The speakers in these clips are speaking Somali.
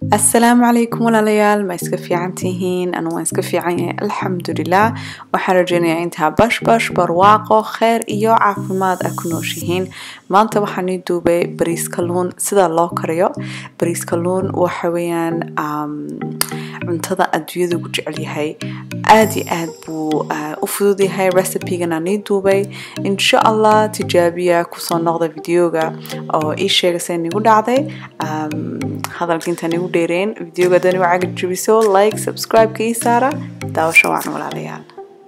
asalaamu calaykum walaalayaal ma iska fiican tihiin anu waan iska fiican yahay alxamdulilah waxaan rajeynayaa intaa bashbash barwaaqo kheer iyo caafimaad a ku nooshihiin maanta waxaan ii duubay bariis kalluun sida loo kariyo bariis kalluun waxa weeyaan cuntada adduunyada ugu jecel yahay aad iyo aad buu u fudud yahay recipegan aan ii duubay insha allah tijaabiya kusoo noqda videoga oo ii sheega se nigu dhacday hadalka intaan igu dheereen videoga dani wacaga jabiso like subscribe-ka ii saara daawasho wacan walaalayaal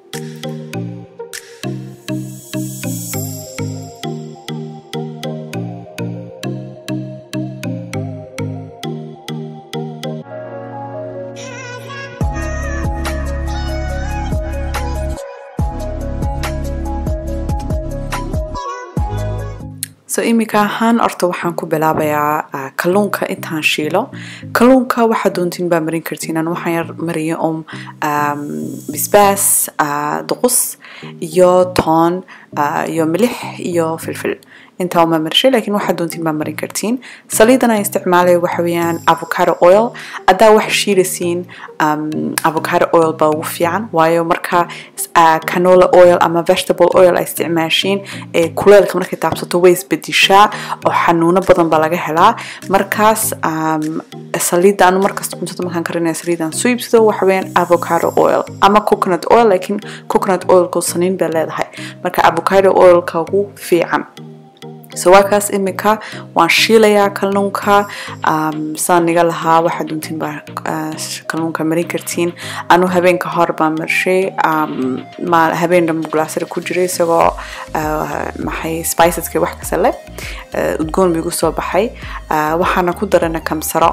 so imika ahaan horta waxaan ku bilaabayaa kalluunka intaan shiilo kalluunka waxaad doontiin baa marin kartiin an waxaan yar mariya um bisbaas duqus iyo toon iyo milix iyo filfil intaa uma marshay laakiin waxaad doontiin baa marin kartiin saliidan aan isticmaalaya waxa weeyaan avocado oil haddaa wax shiilasiin avocado oil baa ugu fiican waayo marka canola oil ama vegetable oil ay isticmaashiin ee kuleelka markay taabsato way isbedishaa oo xanuuno badan baa laga helaa markaas saliidda anu markasta cuntada markaan karinaya saliidan soo iibsado waxa weeyaan avocado oil ama coconut oil laakiin coconut oilku saniin bay leedahay marka avocado oilka ugu fiican so waa kaas imika waan shiilayaa kalluunka saan niga lahaa waxaad doontiin baa kalluunka marin kartiin anu habeenka hor baan marshay habeen dhanbu glaasara ku jiray isagoo maxay spiceska wax kasta leh udgoon bigu soo baxay waxaana ku darana kamsaro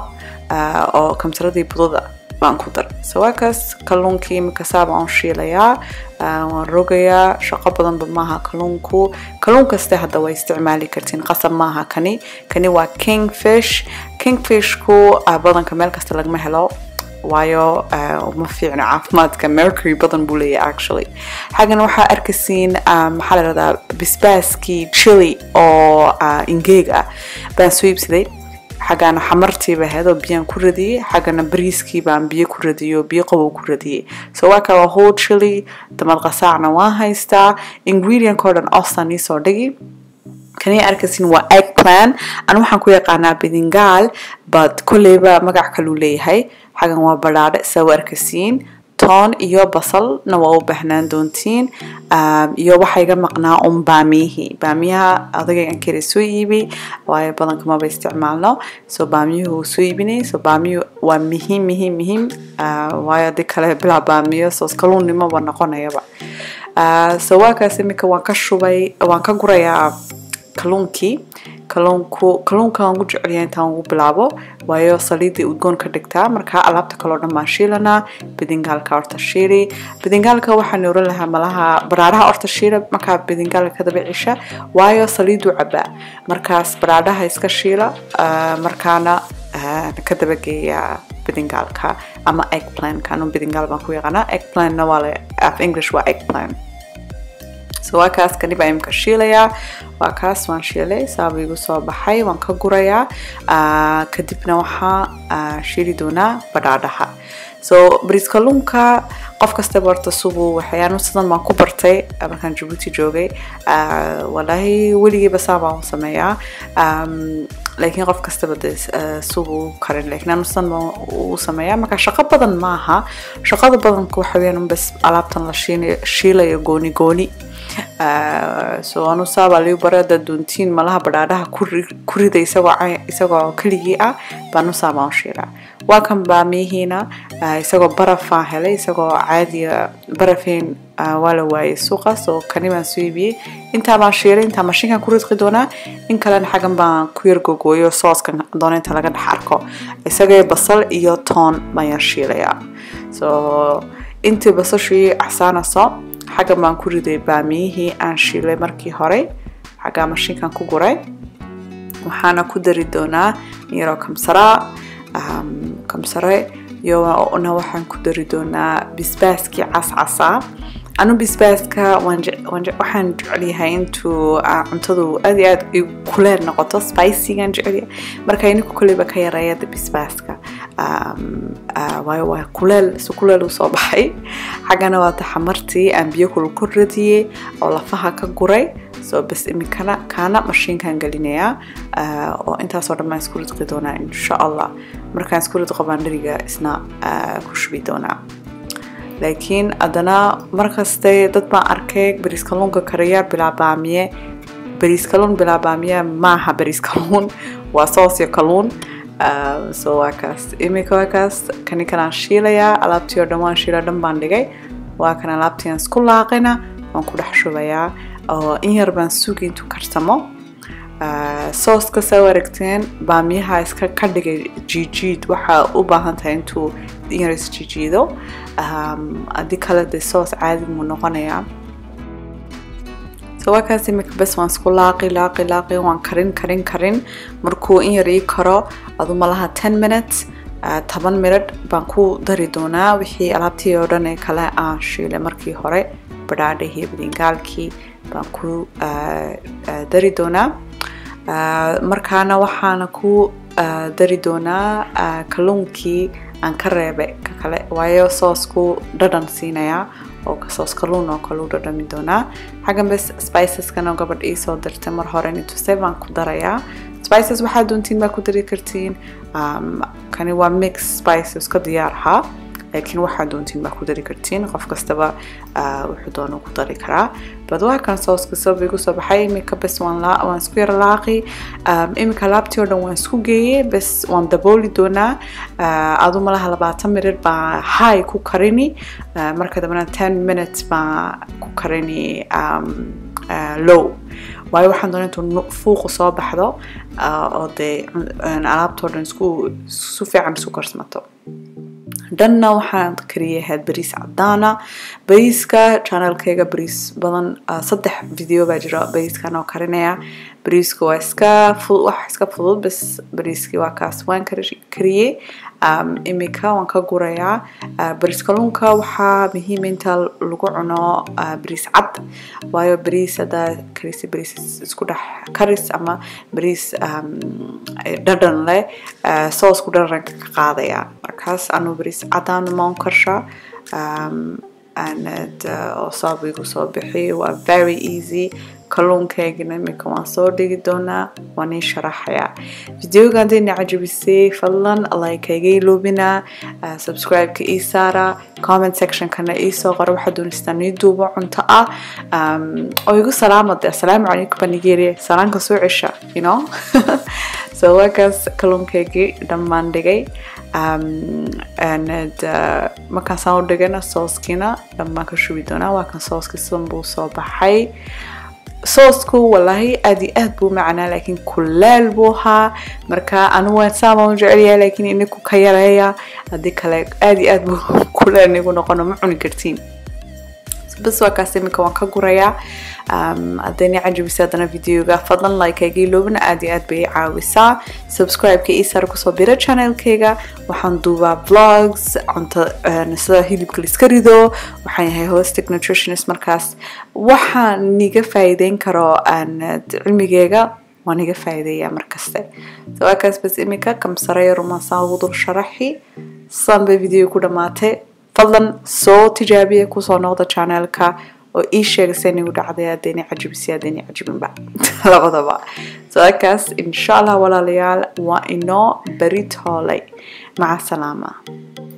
oo kamsaradii budada baan ku daray so waa kaas kalluunkii imika saaba aan shiilayaa waan rogayaa shaqo badanba maaha kalluunku kalluun kaste hadda waa isticmaali kartiin qasab maaha kani kani waa kingfish kingfishku badanka meel kasta lagama helo waayo uma fiicno caafimaadka mercury badan buu leeyahay actually xaggan waxaa arkasiin maxaa la dhahdaa bisbaaskii chili oo ingeeg ah baan soo iibsaday xaggana xamartiiba ahayd oo biyaan ku radiyey xaggana bariiskii baan biyo ku radiyey oo biyo qabow ku radiyey so waa kaa waa whole chili damad qasaacna waan haystaa ingredient oo dhan ostan iisoo dhigi kanii arkasin waa egg plan anu waxaan ku yaqaanaa bidingaal but kolleyba magac kaluu leeyahay xaggan waa badhaadhe sawa arkasiin toon iyo basalna waa u baahnaan doontiin iyo waxaa iga maqnaa un baamiyihii baamiyaha adagaygan kale soo iibi waayo badanka maba isticmaalno so baamiyuhu wuu soo iibinay so baamiyuhu waa muhiim muhiim muhiim waayo hadii kale bilaa baamiyo soos kaluunnimoba noqonayaba so waa kaas imika waan ka shubay waan ka gurayaa kalluunkii kalluunku kalluunka aan ugu jecelyahay intaan ugu bilaabo waayo saliidii udgoon ka dhigtaa marka alaabta kaloo dhan baan shiilanaa bidingaalka horta shiili bidingaalka waxaan oran lahaa malaha baraaraha horta shiila markaa bidingaalka ka daba cisha waayo saliiduu cabaa markaas baraadhaha iska shiila markaana ka dabageeya bidingaalka ama eggplanka anu bidingaal baan ku yaqaanaa eggplanna waa le af english waa eggplan so waa kaas kani baa imika shiilayaa waa kaas waan shiilay saaba igu soo baxay waan ka gurayaa kadibna waxaa shiili doonaa badhaadhaha so bariis kalluunka qof kastaba horta subu waxyaanu sidan baan ku bartay markaan jabuuti joogay walaahi weligiiba saa baan u sameeyaa laakiin qof kastaba de subu karin laakiin anu sidan baan u sameeyaa marka shaqo badan maaha shaqada badanka waxa weeyaan bas alaabtan la shiilayo gooni gooni so anu saabaa liu bare hadaad doontiin malaha badhaadhaha ku rida isagoo isagoo keligii ah baanu saabaan u shiilaa waa kan baamiyihiina isagoo barafaan helay isagoo caadiya barafeen waa la waayay suuqa soo kani baan soo iibiyey intaa baan shiilay intaa mashiinkan ku ridqi doonaa in kalena xaggan baan ku yar gogooyo sooskan doona inta laga dhex arko isagee basal iyo toon baan yar shiilayaa so intii basashii axsaanaso xaggan baan ku riday baamiyihii aan shiilay markii hore xaggaa mashiinkan ku guray waxaana ku dari doonaa yaroo kamsaraa kamsare iyona waxaan ku dari doonaa bisbaaskii cascasaa anu bisbaaska waxaan jecelyahay intuu cuntadu aad iyo aad kuleel noqoto spicygaan jecelyahay marka ininku koleyba ka yareeyada bisbaaska waayo waa kuleel si kuleel usoo baxay xaggana waa taxamartii aan biyo kul ku radiyey oo lafaha ka guray soo bas iminkana kaana mashiinkan gelinayaa oo intaasoo dhan baan isku ridqi doonaa insha allah markaan isku ridqo baan dheriga isna ku shubi doonaa laakiin haddana markaste dad baan arkay bariis kalluunka kariya bilaa baamiye bariis kalluun bilaa baamiye maaha bariis kalluun waa soos iyo kalluun so waa kaas iminka waa kaas kani kanaan shiilayaa alaabtii oo dhan waan shiila dhan baan dhigay waa kan alaabtii aan isku laaqina waan ku dhex shubayaa oo in yar baan sugi intuu karsamo sooska saa aragteen baamiyaha iska ka dhigay jiijiid waxaa u baahan tahay intuu in yar isjiijiido haddii kale dee soos caadi muu noqonayaa so waa kaas imika bes waan isku laaqi laaqi laaqi waan karin karin karin markuu in yar ii karo adu malaha ten minutes toban minidh baan ku dari doonaa wixii alaabtii oo dhan ee kale aan shiilay markii hore badhaadhihii bidingaalkii baan ku dari doonaa markaana waxaana ku dari doonaa kalluunkii aan ka reebay ka kale waayo soosku dhadhan siinayaa oo soos kalluun oo kale u dhadhami doonaa xaggan bes spiceskana gabadh ii soo dirtay mar hore nituse baan ku darayaa spices waxaa doontiin baa ku dari kartiin kani waa mix spices ka diyaar ahaa laakiin waxaa doontiin baa ku dari kartiin qof kastaba wuxuu doona ku dari karaa bad waa kan sooska sabab igu soo baxay imika bes waan waan isku yara laaqi imika laabtii oo dhan waan isku geeyey bes waan dabooli doonaa adu malaha labaatan minute baa high ku karini marka dambena ten minutes baa ku karini low waayo waxaan doonaa intuu fuuqu soo baxdo oo dee alaabtoo dhan isku su fiican isu karsmato dhanna waxaan kariyay ahayd bariis cadaana bariiska channelkayga bariis badan saddex video baa jira bariiskan oo karinaya bariisku waa iska wax iska fudud bas bariiskii waa kaas waan kariyey imika waan ka gurayaa bariis kalluunka waxaa muhiim inta lagu cuno bariis cad waayo bariis haddaa karisa bariis isku dhex karis ama bariis dhadhan leh soosku dhadhanka ka qaadaya markaas anuu bariis cadaan maan karshaa oo saab igu soo bixi waa very easy kalluunkaygana imika waan soo dhigi doonaa waan ii sharaxayaa videoga haddayna cajabisay fadlan like iga iloobina subscribe-ka ii saara comment sectionkana ii soo qora waxaa doonaystaan ii duubo cunto ah oo igu salaama de asalaamu calaykum banigeria salaanka soo cesha you know so waa kaas kalluunkaygii dhammaan dhigay markaasaan u dhigana sooskiina dhammaan ka shubi doonaa waa kan sooski sidan buu soo baxay soosku wallaahi aad iyo aad buu macnaa laakiin kuleel buu ahaa marka anu waan saabaan u jecelyahay laakiin inaku ka yareeya haddii kale aad iyo aad buu kuleel nigu noqono ma cuni kartiin bas waa kaas iminka waan ka gurayaa haddayna cajabisa haddana videoga fadlan like-ayga iloobina aad iyo aad bay caawisaa subscribe-ka ii sare kusoo bira channelkayga waxaan duubaa vlogs cunto sida hilibka liska rido waxaan yahay hostic nutritionist markaas waxaan niga faa'iideyn karo cilmigeyga waan niga faa'iideeyaa markaste so waa kaas bas iminka kamsaraya rumaasaan ugu dul sharaxi san bay video ku dhamaatay fadlan soo tijaabiya kusoo noqda channelka oo ii sheega se nigu dhacday haddayna cajibisay haddayna cajibinba labadaba so akaas insha allah walaalayaal waa inoo beri toolay maca salaama